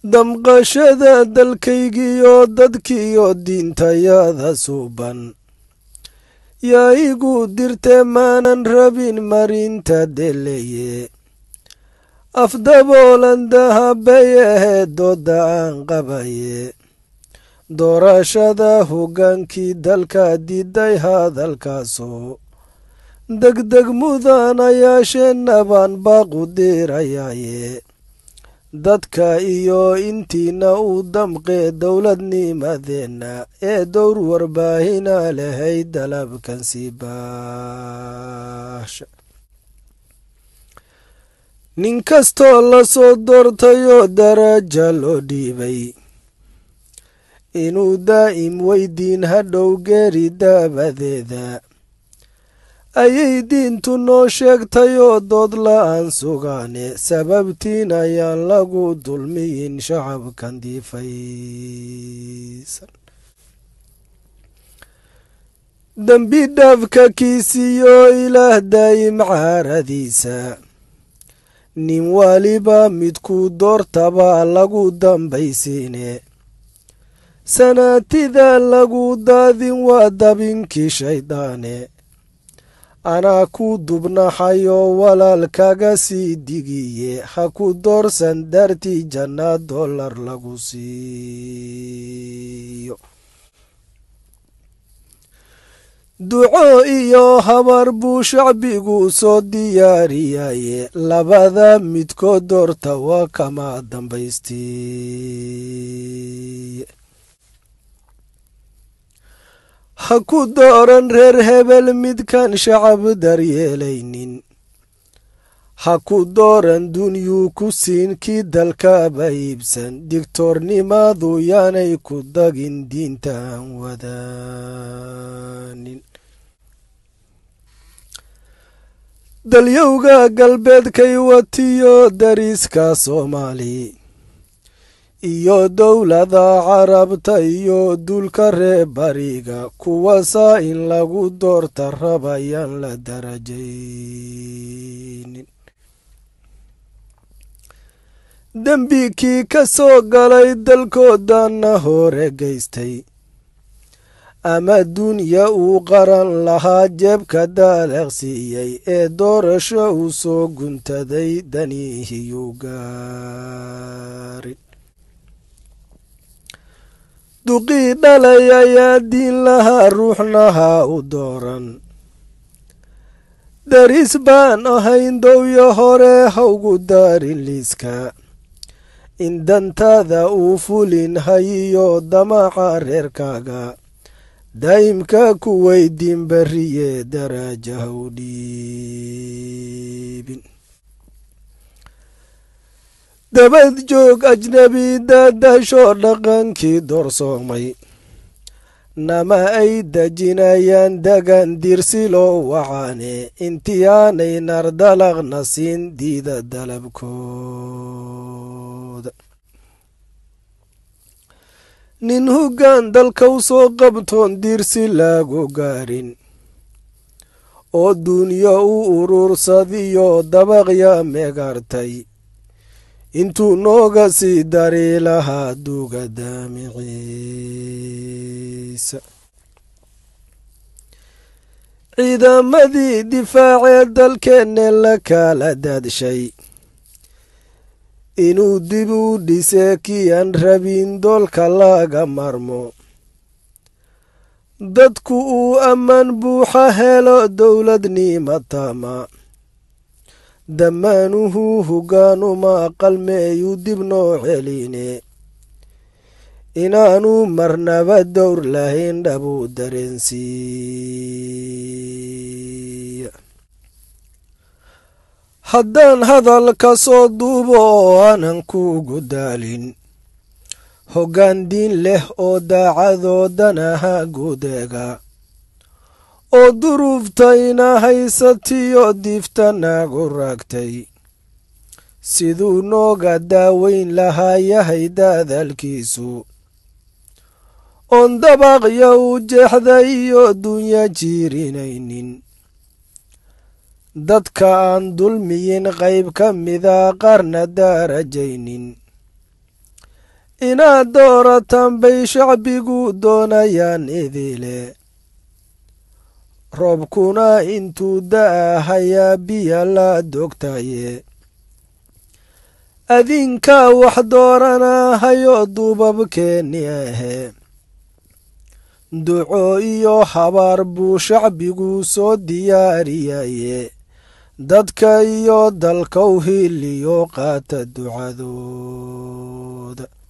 damqashada dalkaygiyo dadkiyo diintayada suuban yaa igu dirte maanan rabin marinta deleye afdaboolan dahabay ahayd dooda aan qabaye doorashada hoggaankii dalka diiday hadalkaasoo degdeg mudanayaasheenna baan baaqu diirayaaye dadka iyo intiina u damqee dowladnimadeenna ee dowr warbaahina lahay dalabkan sii baasha nin kastoo lasoo doortayoo daraja loo dhiibay inuu daa'im weydiin hadhow geeri daabadeeda ayay diintu noo sheegtayoo dood la-aan sugaane sababtiin ayaan lagu dulmiyin shacabkan diifaysan dembi dhaafka kiisiyo ilaah daa'im caaradiisa nin waliba midkuu doortabaa lagu dambaysiine sanaatida lagu daadin waa dabinkii shayddaane anaa ku dubnaxayoo walaal kaga sii digiye ha ku doorsan daartii jannaad dollar lagu siiyo duco iyo habar buu shacbigu soo diyaariyaye labada midkood doorta waa kama dambaystii ha ku dooran reer hebel midkaan shacab daryeelaynin ha ku dooran dunyuu ku siin kii dalkaba iibsan digtoornimadu yaanay ku dagin diintaan wadaanin dalyowga galbeedkay watiyo dariiska soomaali iyo dowlada carabta iyo duulka reer bariga kuwasaa in lagu doorta rabayaan la darajaynin dembikii ka soo galay dalkoodana hore geystay ama dunya uu qaran lahaa jeebka daaleqsiiyey ee doorasho uu soo guntaday danihiyuu gaarin duqii dhalay ayaa diin lahaa ruuxnaha u dooran daris baan ahayn dowyo hore hawgu daarin liiska in dantaada uu fulin hayiyo damaca reerkaaga daa'imka ku weydiin beriye daraja ha u dhiibin dabad joog ajnabi daadashoo dhaqankii doorsoomay nama ay dejinayaan degan dirsiloo wacaane intiyaanay nardalaqna siin diida dalabkooda nin hoggaan dalkau soo qabtoon dirsi lagu gaarin oo duunyo u uruursadiyo dabaqya meegaartay intuu nooga sii dari lahaa duuga daamiciisa ciidamadii difaacee dalkeenne la kala daadshay inuu dib u dhisee kii aan rabin doolka laga marmo dadku uu ammaan buuxa helo dowladnima taama dammaanuhu hoggaanuma qalmeeyuu dib noo celine inaanu marnaba dowr lahayn dhabuu dareensiiya haddaan hadal ka soo duubo oo aanan kuugu daalin hoggaan diin leh oo daacadoodanaha guudeega oo duruuftayna haysatiyo diifta nagu raagtay siduu nooga daaweyn lahaa yahay daadaalkiisu oon dabaqya u jeexday iyo dunya jiirinaynin dadka aan dulmiyin qayb ka mida qaarna daarajaynin inaad dooratan bay shacbigu doonayaan idile roobkuna intuu da-ahayaa biya la dogtaye adinkaa wax dooranahayo duubabkeeni ahe duco iyo habaar buu shacbigu soo diyaariyaye dadka iyo dalkow hiliyo qaata ducadooda